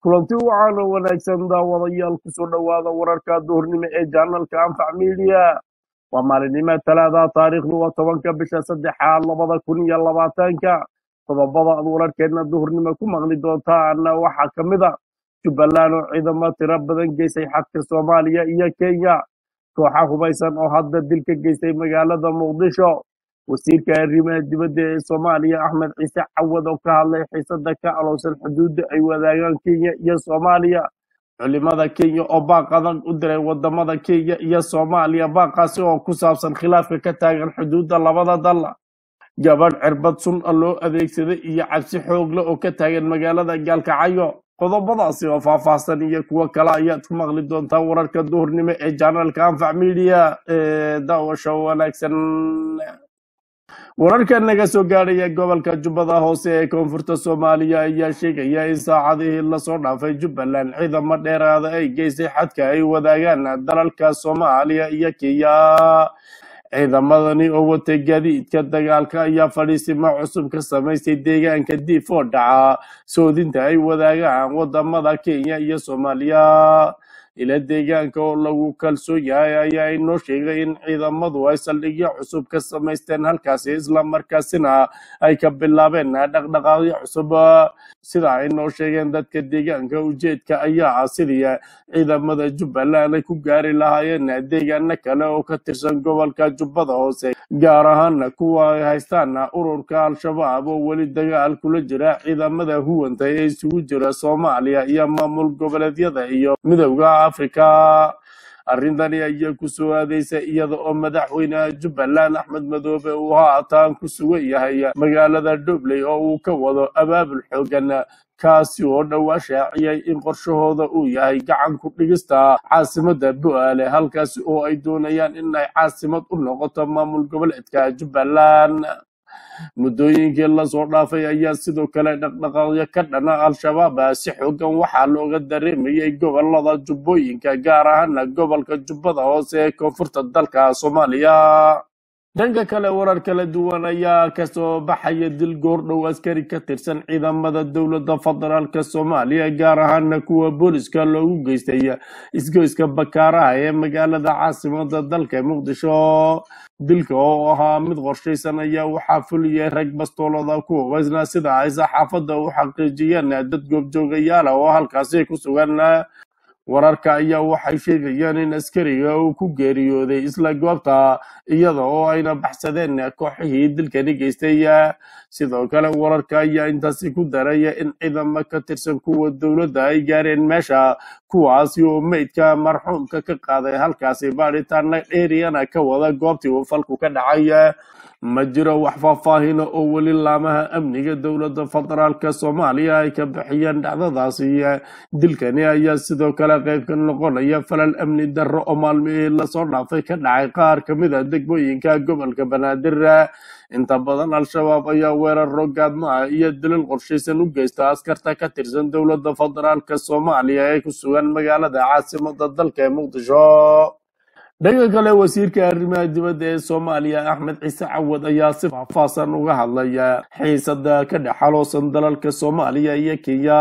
kulanti wacan oo wanaagsan daawadayaal kusoo dhowaada wararka duhurnimo ee janalka anfac midiya waa maalinimo talaada taariikhdu waa tobanka bisha saddexaad labada kun iyo labaatanka qodobada aad wararkeena duhurnimo ku maqli doontaan waxaa ka mid a jubbaland oo ciidamo tiro badan geysay xadka soomaaliya iyo kenya kooxa hubaysan oo hadda dil ka geystay magaalada muqdisho wasiirka arrimaha dibadda ee soomaaliya axmed ciise cawad oo ka hadlay xiisada ka alowsan xuduudda ay wadaagaan kenya iyo soomaaliya culimada kenya oo baaq adag u diray wadamada kenya iyo soomaaliya baaqaasi oo ku saabsan khilaafka ka taagan xuduudda labada dal gabadh cirbad sun a loo adeegsaday iyo cabsi xoogle oo ka taagan magaalada gaalkacyo qodobadaasi oo faahfaahsan iyo kuwo kale ayaad ku maqli doontaa wararka duhurnimo ee janalka anfac media ee daawasho wanaagsan wararka naga soo gaadhaya gobolka jubbada hoose ee koonfurta soomaaliya ayaa sheegaya in saacadihii lasoo dhaafay jubbaland ciidamo dheeraada ay geysay xadka ay wadaagaan dalalka soomaaliya iyo kenya ciidamadani oo watay gaadiidka dagaalka ayaa fadhiisimo cusub ka samaystay deegaanka diif oo dhaca soodinta ay wadaagaan wadamada kenya iyo soomaaliya ila deegaanka oo lagu kalsoon yahay ayaa inoo sheegay in ciidamadu ay saldhigyo cusub ka samaysteen halkaasi islamarkaasina ay ka bilaabeen dhaqdhaqaaqyo cusub sida ay noo sheegeen dadka deegaanka ujeedka ayaa ah sidii ciidamada jubbaland ay ku gaari lahaayeen deegaano kale oo ka tirsan gobolka jubbada hoose gaar ahaana kuwa ay haystaan ururka al-shabaab oo weli dagaal kula jira ciidamada huwanta ee isugu jira soomaaliya iyo maamul goboleedyada iyo midowda afrika arrintani ayaa ku soo aadeysa iyada oo madaxweynaha jubbaland axmed madoobe uu haatan ku sugan yahay magaalada dobley oo uu ka wado abaabul xoogan kaasi oo dhowaa shaaciyay in qorshahooda uu yahay gacan ku dhigista caasimada bu-aale halkaasi oo ay doonayaan inay caasimad u noqoto maamul goboleedka jubbaland muddooyinkii lasoo dhaafay ayaa sidoo kale dhaqdhaqaaqyo ka dhana al-shabaab si xoogan waxaa looga dareemayay gobolada jubbooyinka gaar ahaana gobolka jubbada hoose ee koonfurta dalka soomaaliya dhanka kale warar kala duwan ayaa kasoo baxaya dil goordhow askari ka tirsan ciidamada dowladda federaalk soomaaliya gaar ahaana kuwa booliska loogu geystay isgoyska bakaaraha ee magaalada caasimada dalka muqdisho dilka oo ahaa mid qorshaysan ayaa waxaa fuliyay rag bastoolada ku hubaysna sida ay saxaafadda u xaqiijiyeen dad goobjoogayaala oo halkaasi ku sugan wararka ayaa waxay sheegayaan in askariga uu ku geeriyooday isla goobta iyada oo ayna baxsadeen kooxihii dilkani geystay sidoo kale wararka ayaa intaasi ku daraya in ciidamo ka tirsan kuwa dowladda ay gaareen meesha kuwaasi oo meydka marxuumka ka qaaday halkaasi baadhitaana dheeriyana ka wada goobtii uu falku ka dhacay ma jiro wax faahfaahina oo weli laamaha amniga dowladda federaalk soomaaliya ay ka bixiyeen dhacdadaasi dilkani ayaa sidoo kale qayb ka noqonaya falal amni darro oo maalmihii lasoo dhaafay ka dhacay qaar ka mid a degmooyinka gobolka banaadir inta badan al-shabaab ayaa weeraro gaadmaha iyo dilil qorshaysan u geysta askarta ka tirsan dowladda federaalk soomaaliya ee ku sugan magaalada caasimada dalka ee muqdisho dhanka kale wasiirka arrimaha dibadda ee soomaaliya axmed ciise cawad ayaa si faahfaahsan uga hadlaya xiisada ka dhex xaloosan dalalka soomaaliya iyo kenya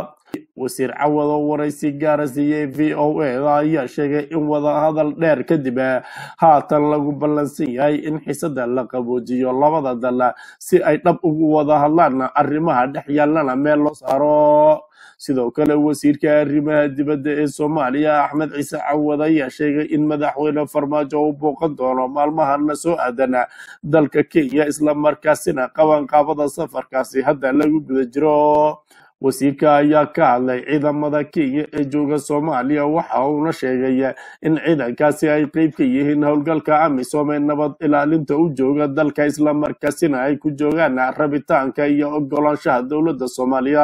wasiir cawad oo waraysi gaara siiyey v o eda ayaa sheegay in wadahadal dheer kadib haatan lagu ballansan yahay in xisada la qaboojiyo labada dal si ay dhab ugu wada hadlaan arrimaha dhex yaallana meel loo saaro sidoo kale wasiirka arrimaha dibadda ee soomaaliya axmed ciise cawad ayaa sheegay in madaxweyne farmaajo uu booqan doono maalmahana soo aadana dalka kenya islamarkaasina qabanqaabada safarkaasi hadda lagu guda jiro wasiirka ayaa ka hadlay ciidamada kenya ee jooga soomaaliya waxa uuna sheegay in ciidankaasi ay qeyb ka yihiin howlgalka amisom ee nabad ilaalinta u jooga dalka islamarkaasina ay ku joogaan rabitaanka iyo ogolaanshaha dowladda soomaaliya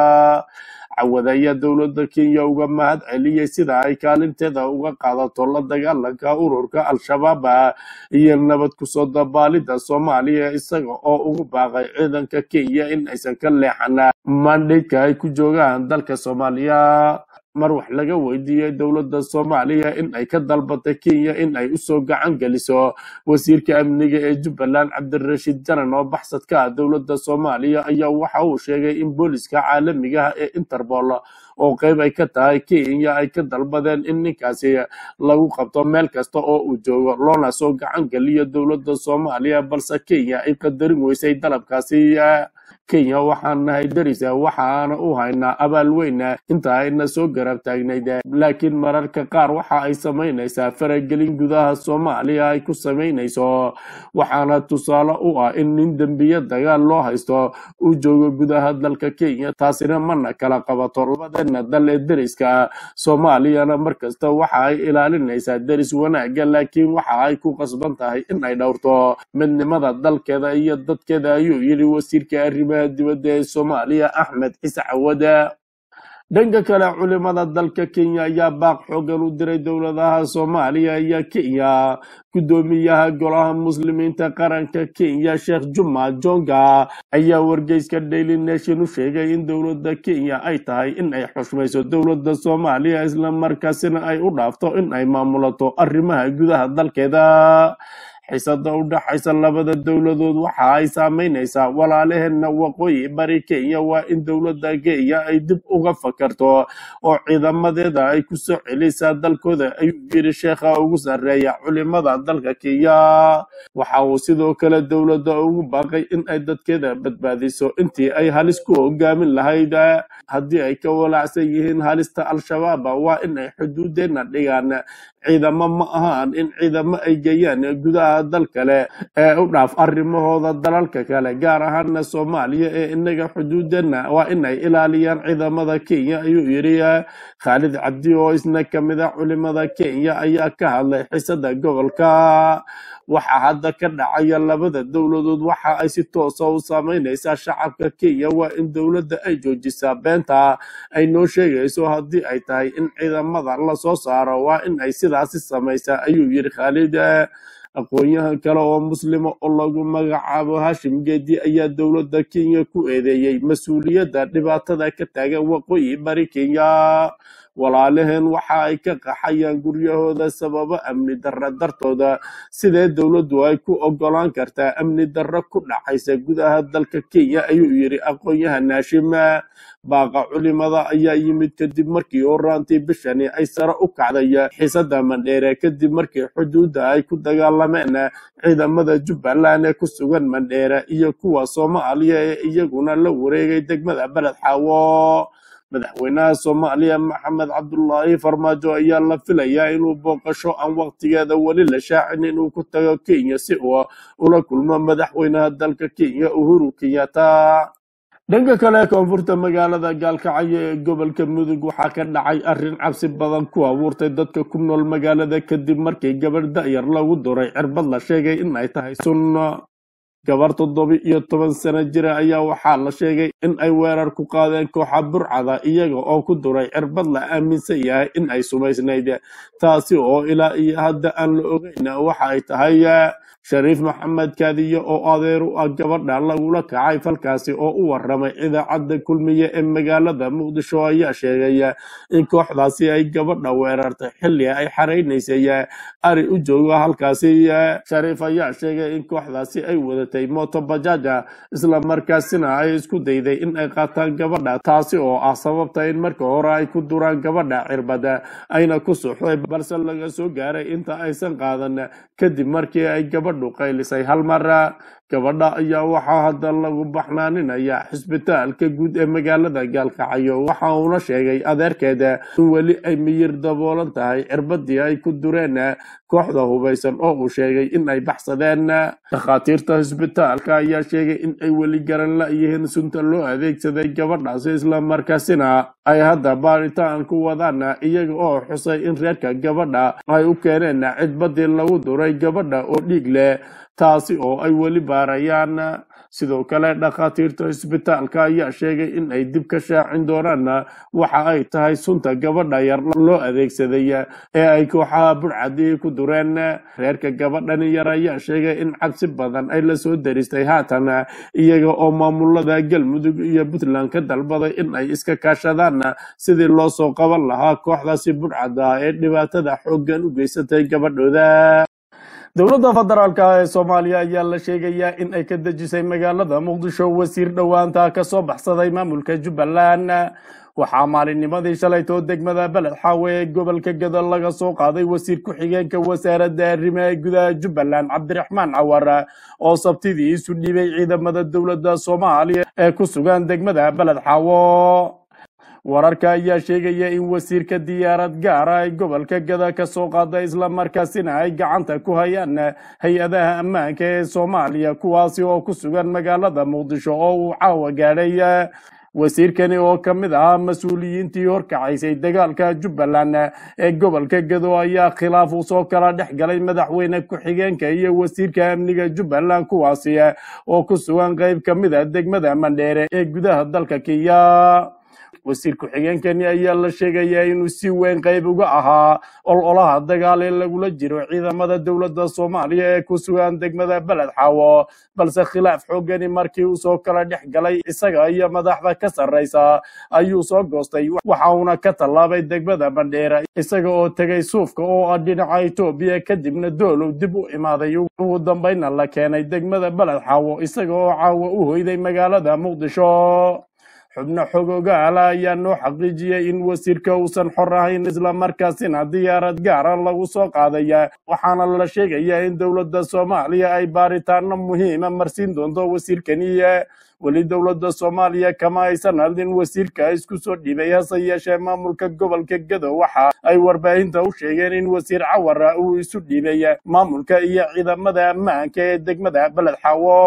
cawad ayaa dowladda kenya uga mahad celiyey sida ay kaalinteeda uga qaadato la dagaalanka ururka al-shabaab iyo nabad kusoo dabaalida soomaaliya isaga oo ugu baaqay ciidanka kenya in aysan ka leexan mandhaydka ay ku joogaan dalka soomaaliya mar wax laga weydiiyey dowladda soomaaliya in ay ka dalbatay kenya in ay usoo gacan geliso wasiirka amniga ee jubbaland cabdirashiid janan oo baxsadka ah dowladda soomaaliya ayaa waxa uu sheegay in booliska caalamiga ah ee interpol oo qayb ay ka tahay kenya ay ka dalbadeen in ninkaasi lagu qabto meel kasta oo uu joogo loona soo gacan geliyo dowladda soomaaliya balse kenya ay qadarin weysay dalabkaasi kenya waxaan nahay darisa waxaana u haynaa abaal weyna inta ayna soo garab taagnayd laakiin mararka qaar waxa ay samaynaysaa faragelin gudaha soomaaliya ay ku samaynayso waxaana tusaale u ah in nin dembiye dagaal loo haysto uu joogo gudaha dalka kenya taasina mana kala qabato labadeena dal ee deriska soomaaliyana markasta waxa ay ilaalinaysaa deris wanaagga laakiin waxa ay ku qasban tahay in ay dhowrto midnimada dalkeeda iyo dadkeeda ayuu yidhi wasiirka arrimaha dibadda ee soomaaliya axmed ciise cawada dhanka kale culimada dalka kenya ayaa baaq xoogan u diray dowladaha soomaaliya iyo kenya gudoomiyaha golaha muslimiinta qaranka kenya sheekh juma jonga ayaa wargeyska daily nation u sheegay in dowladda kenya ay tahay in ay xushmayso dowladda soomaaliya islamarkaasina ay u dhaafto in ay maamulato arrimaha gudaha dalkeeda xiisada u dhaxaysa labada dowladood waxa ay saameynaysaa walaalaheena waqooyi bari kenya waa in dowladda kenya ay dib uga fakarto oo ciidamadeeda ay ku soo celisaa dalkooda ayuu yiri sheekha ugu sarreeya culimada dalka kenya waxa uu sidoo kale dowladda ugu baaqay in ay dadkeeda badbaadiso intii ay halis ku hogaamin lahayd haddii ay ka walaacsan yihiin halista al-shabaab waa in ay xuduudeena dhigaan ciidamo ma ahaan in ciidamo ay geeyaan gudaha dal kale ee u dhaaf arrimahooda dalalka kale gaar ahaana soomaaliya ee inaga xuduudeena waa in ay ilaaliyaan ciidamada kenya ayuu yidhi khaalid cabdi oo isna ka mid a culimada kenya ayaa ka hadlay xisada gobolka waxaa hadda ka dhacaya labada dowladood waxa ay si toosa u saameynaysaa shacabka kenya waa in dowladda ay joojisaa beenta ay noo sheegayso haddii ay tahay in ciidamada lasoo saaro waa in ay sidaasi samaysaa ayuu yidhi khaalid aqoon-yahan kale oo muslima oo lagu magacaabo hashim geedi ayaa dowladda kenya ku eedeeyey mas-uuliyadda dhibaatada ka taagan waqooyi bari kenya walaalaheen waxa ay ka qaxayaan guryahooda sababo amni darro dartooda sidee dowladdu ay ku ogolaan kartaa amni darro ku dhacaysa gudaha dalka kenya ayuu yidhi aqoon-yahan haashim baaqa culimada ayaa yimid kadib markii horaantii bishani ay sare u kacday xiisada mandheere kadib markii xuduudda ay ku dagaalameen ciidamada jubbaland ee ku sugan mandheere iyo kuwa soomaaliya ee iyaguna la wareegay degmada beled xaawo madaxweynaha soomaaliya maxamed cabdulaahi farmaajo ayaa la filayaa inuu booqasho aan waqtigeeda weli la shaacin inuu ku tago kenya si uu ula kulmo madaxweynaha dalka kenya uhuru kenyatta dhanka kale koonfurta magaalada gaalkacyo ee gobolka mudug waxaa ka dhacay arrin cabsi badan ku abuurtay dadka ku nool magaalada kadib markii gabadh da'yar lagu duray cirbad la sheegay in ay tahay sunno gabar toddoba iyo toban sano jira ayaa waxaa la sheegay in ay weerar ku qaadeen kooxa burcada iyaga oo ku duray cirbad la aaminsan yahay in ay sumaysnayd taasi oo ilaa iyo hadda aan la ogeyn waxa ay tahay shariif maxamed kaadiye oo adeer u ah gabadha lagula kacay falkaasi oo u waramay idaacadda kulmiye ee magaalada muqdisho ayaa sheegay in kooxdaasi ay gabadha weerartay xilli ay xaraynaysay ari u jooga halkaasi shariif ayaa sheegay in kooxdaasi ay wadatay mooto bajaja isla markaasina ay isku dayday in ay qaataan gabadha taasi oo ah sababta in marka hore ay ku duraan gabadha cirbada ayna ku suxday balse laga soo gaaray inta aysan qaadan kadib markii ay gabadhu qaylisay hal mar gabadha ayaa waxaa hadda lagu baxnaaninaya xisbitaalka guud ee magaalada gaalkacyo waxa uuna sheegay adeerkeeda in weli ay miyir daboolan tahay cirbadii ay ku dureen kooxda hubaysan oo uu sheegay in ay baxsadeen dhakhaatiirta xisbitaalka ayaa sheegay in ay weli garan la-yihiin sunta loo adeegsaday gabadhaasi islamarkaasina ay hadda baaritaan ku wadaan iyaga oo xusay in reerka gabadha ay u keeneen cidbadii lagu duray gabadha oo dhiig leh taasi oo ay weli baarayaan sidoo kale dhakhaatiirta isbitaalka ayaa sheegay in ay dib ka shaacin doonaan waxa ay tahay sunta gabadha yar loo adeegsaday ee ay kooxaha burcadii ku dureen reerka gabadhani yar ayaa sheegay in cabsi badan ay la soo daristay haatan iyaga oo maamulada galmudug iyo puntland ka dalbaday in ay iska kaashadaan sidii loo soo qaban lahaa kooxdaasi burcada ee dhibaatada xooggan u geysatay gabadhooda dowladda federaalk ee soomaaliya ayaa la sheegayaa in ay ka dejisay magaalada muqdisho wasiir dhowaanta ka soo baxsaday maamulka jubbaland waxaa maalinnimadii shalaytoo degmada beled xaawe ee gobolka gado laga soo qaaday wasiir ku-xigeenka wasaaradda arrimaha gudaha jubbaland cabdiraxmaan cawar oo sabtidii isu dhiibay ciidamada dowladda soomaaliya ee ku sugan degmada beled xaawo wararka ayaa sheegaya in wasiirka diyaarad gaara ay gobolka gada ka soo qaada islamarkaasina ay gacanta ku hayaan hay-adaha ammaanka ee soomaaliya kuwaasi oo ku sugan magaalada muqdisho oo uu caawa gaadhay wasiirkani oo ka mid ahaa mas-uuliyiintii horkacaysay dagaalka jubbaland ee gobolka gado ayaa khilaaf uu soo kala dhex galay madaxweyne ku-xigeenka iyo wasiirka amniga jubbaland kuwaasi oo ku sugan qayb ka mid a degmada mandheere ee gudaha dalka kenya wasiir ku-xigeenkani ayaa la sheegayaa inuu si weyn qayb uga ahaa ololaha dagaal ee lagula jiro ciidamada dowladda soomaaliya ee ku sugan degmada beled xaawo balse khilaaf xoogani markii uu soo kala dhex galay isaga iyo madaxda ka sarraysa ayuu soo goostay waxa uuna ka tallaabay degmada bandheera isaga oo tegay suufka oo ah dhinaca etoobiya kadibna doolow dib u imaaday ugu dambayna la keenay degmada beled xaawo isaga oo caawa u hoyday magaalada muqdisho xubno xogoogaala ayaa noo xaqiijiyey in wasiirka uusan xor ahayn islamarkaasina diyaarad gaara lagu soo qaadaya waxaana la sheegayaa in dowladda soomaaliya ay baaritaano muhiima marsiin doonto wasiirkani weli dowladda soomaaliya kama aysan hadlin wasiirka isku soo dhibay hase yeeshee maamulka gobolka gado waxa ay warbaahinta u sheegeen in wasiir cawara uu isu dhibay maamulka iyo ciidamada ammaanka ee degmada beled xaawo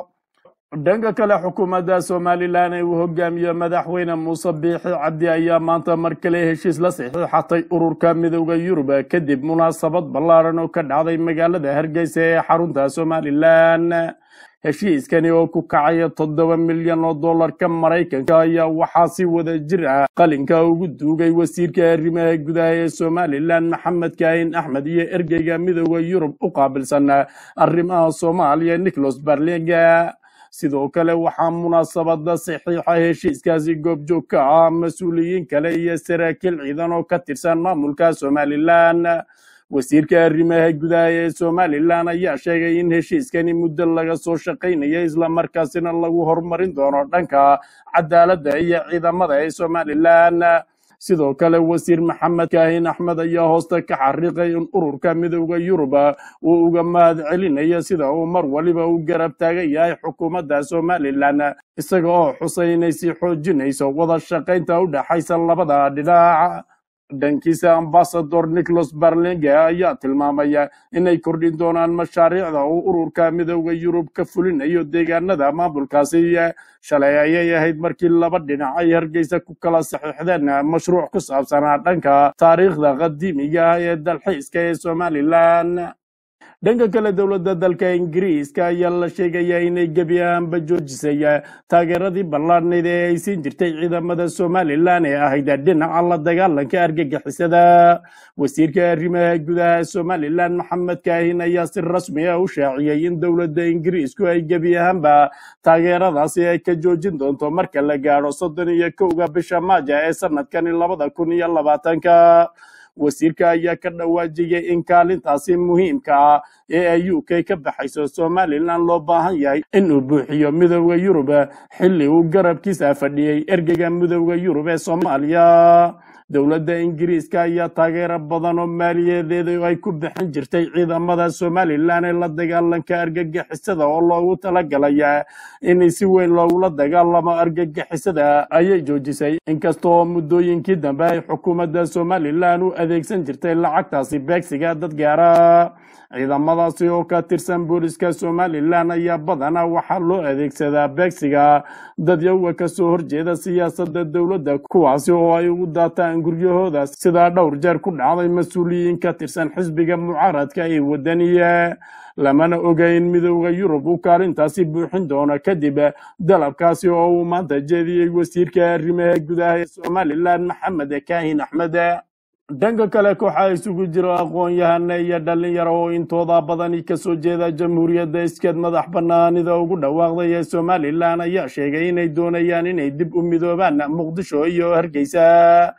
dhanka kale xukuumadda somalilan ee uu hogaamiyo madaxweyne muuse biixi cabdi ayaa maanta mar kale heshiis la saxiixatay ururka midooda yurub kadib munaasabad ballaaran oo ka dhacday magaalada hargeysa ee xarunta somalilan heshiiskani oo ku kacaya toddoba milyan oo dollarka maraykanka ayaa waxaa si wada jir ah qalinka ugu duugay wasiirka arrimaha gudaha ee somalilan maxamed kaahin axmed iyo ergeyga midooda yurub u qaabilsan arrimaha soomaaliya nicholas barlinga sidoo kale waxaa munaasabada saxiixa heshiiskaasi goobjoog ka ah mas-uuliyiin kale iyo saraakiil ciidan oo ka tirsan maamulka somalilan wasiirka arrimaha gudaha ee somalilan ayaa sheegay in heshiiskani muddo laga soo shaqaynaya islamarkaasina lagu horumarin doono dhanka cadaaladda iyo ciidamada ee somalilan sidoo kale wasiir maxamed kaahin axmed ayaa hoosta ka xariiqay in ururka midooda yurub uu uga mahad celinayo sida uu mar waliba u garab taagan yahay xukuumadda somalilan isaga oo xusay inay sii xoojinayso wada shaqaynta u dhexaysa labada dhinac dhankiisa ambasador nicholas barlinge ayaa tilmaamaya inay kordhin doonaan mashaariicda uu ururka midooda yurub ka fulinayo deegaanada maamulkaasi shalay ayay ahayd markii laba dhinac ay hargeysa ku kala saxiixdeen mashruuc ku saabsanaa dhanka taariikhda qadiimiga ah ee dalxiiska ee somalilan dhanka kale dowladda dalka ingiriiska ayaa la sheegayaa inay gebi ahaanba joojisay taageeradii ballaadhnayd ee ay siin jirtay ciidamada somalilan ee ahayd dhinaca la dagaalanka argagixisada wasiirka arrimaha gudaha somalilan maxamed kaahin ayaa si rasmi ah u shaaciyey in dowladda ingiriisku ay gebi ahaanba taageeradaasi ay ka joojin doonto marka la gaadho soddon iyo kowga bisha maaja ee sanadkani labada kun iyo labaatanka wasiirka ayaa ka dhawaajiyey in kaalintaasi muhiimka ah ee ay u k ka baxayso somalilan loo baahan yahay inuu buuxiyo midooda yurub xilli uu garabkiisa fadhiyey ergeyga midooda yurub ee soomaaliya dowladda ingiriiska ayaa taageero badan oo maaliyadeeda ay ku bixin jirtay ciidamada somalilan ee la dagaalanka argagixisada oo loogu talagalay in si weyn loogula dagaalamo argagixisada ayay joojisay inkasta oo muddooyinkii dambe ay xukuumadda somalilan u adeegsan jirtay lacagtaasi beegsiga dad gaara ciidamadaasi oo ka tirsan booliska somalilan ayaa badanaa waxaa loo adeegsadaa beegsiga dadyawa kasoo horjeeda siyaasadda dowladda kuwaasi oo ay ugu daataan guryahooda sidaa dhowr jeer ku dhacday mas-uuliyiin ka tirsan xisbiga mucaaradka ee wadaniya lamana oga in midooda yurub uu kaalintaasi buuxin doono kadib dalabkaasi oo uu maanta jeediyey wasiirka arrimaha gudaha ee somalilan maxamed kaahin axmed dhanka kale kooxa isugu jiro aqoon-yahana iyo dhalinyaro oo intooda badani kasoo jeeda jamhuuriyadda iskeed madax banaanida ugu dhawaaqday ee somalilan ayaa sheegay inay doonayaan inay dib u midoobaan muqdisho iyo hargeysa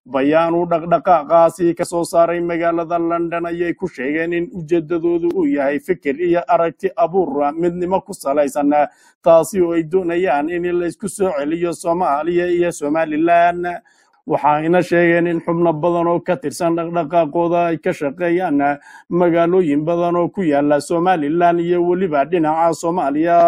bayaan uu dhaqdhaqaaqaasi ka soo saaray magaalada london ayay ku sheegeen in ujeedadoodu uu yahay fikir iyo aragti abuur midnimo ku salaysan taasi oo ay doonayaan in laysku soo celiyo soomaaliya iyo somalilan waxayna sheegeen in xubno badan oo ka tirsan dhaqdhaqaaqooda ay ka shaqeeyaan magaalooyin badan oo ku yaala somalilan iyo weliba dhinaca soomaaliya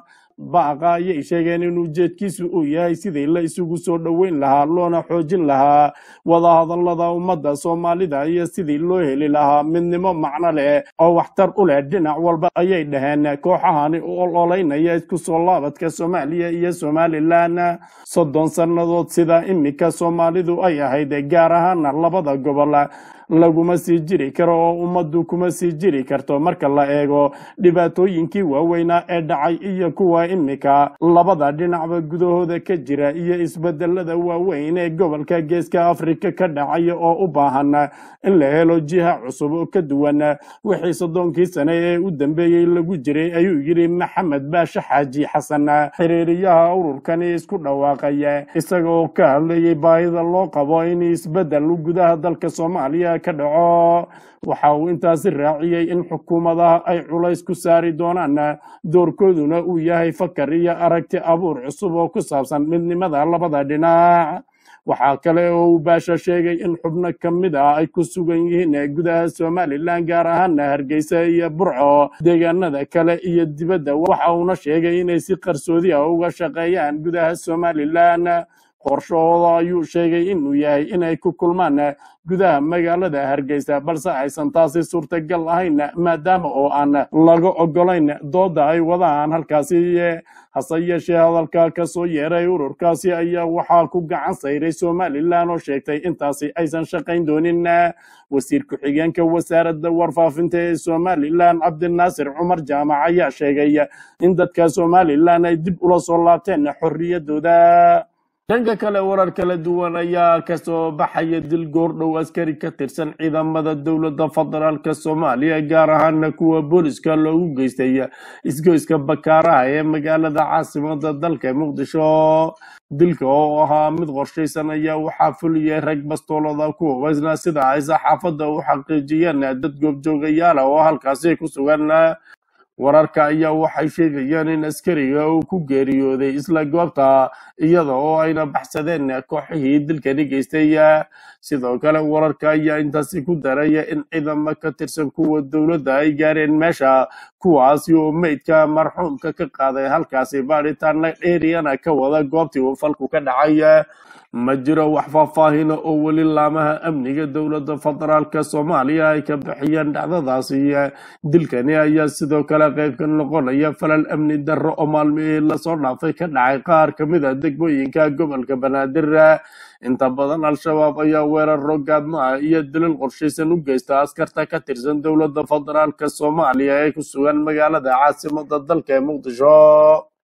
baaqa ayay sheegeen in ujeedkiisu uu yahay sidii la isugu soo dhoweyn lahaa loona xoojin lahaa wadahadallada ummadda soomaalida iyo sidii loo heli lahaa midnimo macno leh oo waxtar u leh dhinac walba ayay dhaheen kooxahani u ololeynaya isku soo laabadka soomaaliya iyo somalilan soddon sannadood sida iminka soomaalidu ay ahayd gaar ahaana labada gobol laguma sii jiri karo oo ummaddu kuma sii jiri karto marka la eego dhibaatooyinkii waaweynaa ee dhacay iyo kuwa imika labada dhinacba gudahooda ka jira iyo isbedelada waaweyn ee gobolka geeska afrika ka dhacaya oo u baahan in la helo jiha cusub oo ka duwan wixii soddonkii sane ee u dambeeyey lagu jiray ayuu yidhi maxamed baashe xaaji xasan xiriiriyaha ururkani isku dhawaaqay isaga oo ka hadlayay baahida loo qabo in isbedel gudaha dalka soomaaliya ka dhaco waxa uu intaasi raaciyey in xukuumadaha ay culays ku saari doonaan doorkooduna uu yahay fakar iyo aragti abuur cusub oo ku saabsan midnimada labada dhinac waxaa kale oo uu baasha sheegay in xubno ka mid ah ay ku sugan yihiin gudaha somalilan gaar ahaana hargeysa iyo burco deegaanada kale iyo dibadda waxa uuna sheegay inay si qarsoodi ah uga shaqeeyaan gudaha somalilan qorshahooda ayuu sheegay inuu yahay inay ku kulmaan gudaha magaalada hargeysa balse aysan taasi suurtagal ahayn maadaama oo aan laga ogolayn dooda ay wadaan halkaasi hase yeeshee hadalka ka soo yeeray ururkaasi ayaa waxaa ku gacan sayray somalilan oo sheegtay intaasi aysan shaqayn doonin wasiir ku-xigeenka wasaaradda warfaafinta ee somalilan cabdinaasir cumar jaamac ayaa sheegay in dadka somalilan ay dib ula soo laabteen xorriyadooda dhanka kale warar kala duwan ayaa kasoo baxaya dil goordhow askari ka tirsan ciidamada dowladda federaalk soomaaliya gaar ahaana kuwa booliska loogu geystay isgoyska bakaaraha ee magaalada caasimada dalka muqdisho dilka oo ahaa mid qorshaysan ayaa waxaa fuliyay rag bastoolada ku hubaysna sida ay saxaafadda u xaqiijiyeen dad goobjoogayaala oo halkaasi ku sugan wararka ayaa waxay sheegayaan in askariga uu ku geeriyooday isla goobta iyada oo ayna baxsadeen kooxihii dilkani geystay sidoo kale wararka ayaa intaasi ku daraya in ciidamo ka tirsan kuwa dowladda ay gaareen meesha kuwaasi oo meydka marxuumka ka qaaday halkaasi baadhitaana dheeriyana ka wada goobtii uu falku ka dhacay ma jiro wax faahfaahina oo weli laamaha amniga dowladda federaalk soomaaliya ay ka bixiyeen dhacdadaasi dilkani ayaa sidoo kale qayb ka noqonaya falal amni darro oo maalmihii lasoo dhaafay ka dhacay qaar ka mid a degmooyinka gobolka banaadir inta badan al-shabaab ayaa weeraro gaadmo ah iyo dilil qorshaysan u geysta askarta ka tirsan dowladda federaalk soomaaliya ee ku sugan magaalada caasimada dalka ee muqdisho